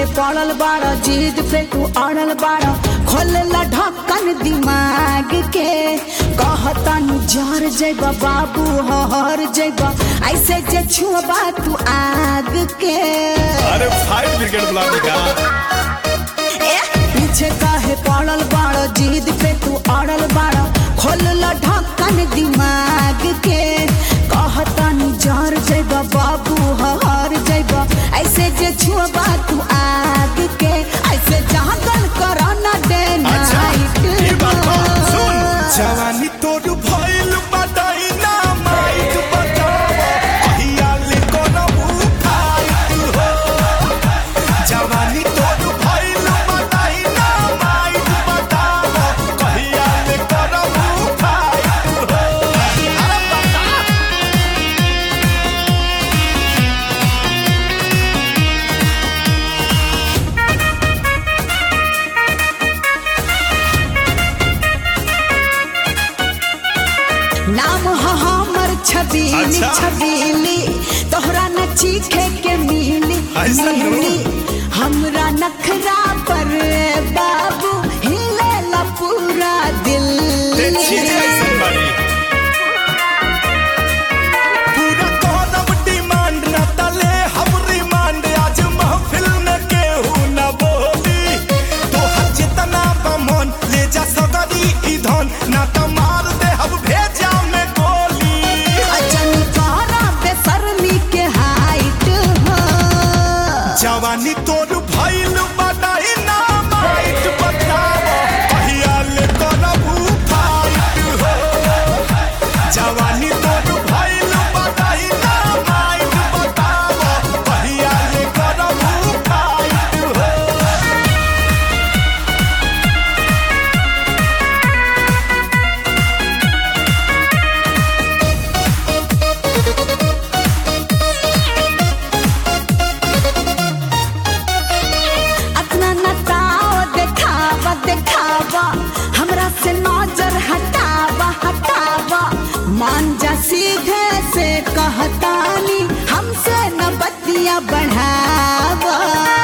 पड़ल बाड़ा जीद पे तू अड़ल बाड़ा खोलला ढक्कन दिमाग के कहता नु जर जैबा बाबू हर जैबा ऐसे जे छुबा तू आग के अरे फायर ब्रिगेड बुला देगा ए, पीछे काहे पड़ल बाड़ा जीद पे तू अड़ल बाड़ा खोलला ढक्कन दिमाग के कहता नु जर जैबा बाबू हर जैबा ऐसे जे छुबा तू आग के ऐसे जागल करना डे अच्छा ये बात बा। सुन जवानी तोर भइल बताई ना माइक बताव कहिया ले करबू फाइट हो जवानी तोर भइल बताई ना माइक बताव कहिया ले करबू फाइट हो अरे बता नाम ह हमर छबीली अच्छा। छबीली तोहरा न चीखे के मिली ऐसा नो? मिली हमरा नखरा पर बाबू हिलेला पूरा दिल ते चीज कैसन बाड़ी पूरा करब डिमांड न तले हम रिमांड आज महफिल में केहू न बोली तोहर जितना बमन ले जा सगरी ई धन ना त मार दे हम भेजा में गोली अजन करा बेसरमी के हाइट हो जवानी तोर भइल बताई ना माइट बताव कहिया ले करबू फाइट हो जवानी तोर भइल बताई ना माइट बताव कहिया ले करबू फाइट हो अपना नताओ देखावा देखावा हमरा से नजर हटावा हटावा मान जा सीधे से कहतानी हमसे न बतिया बढ़ावा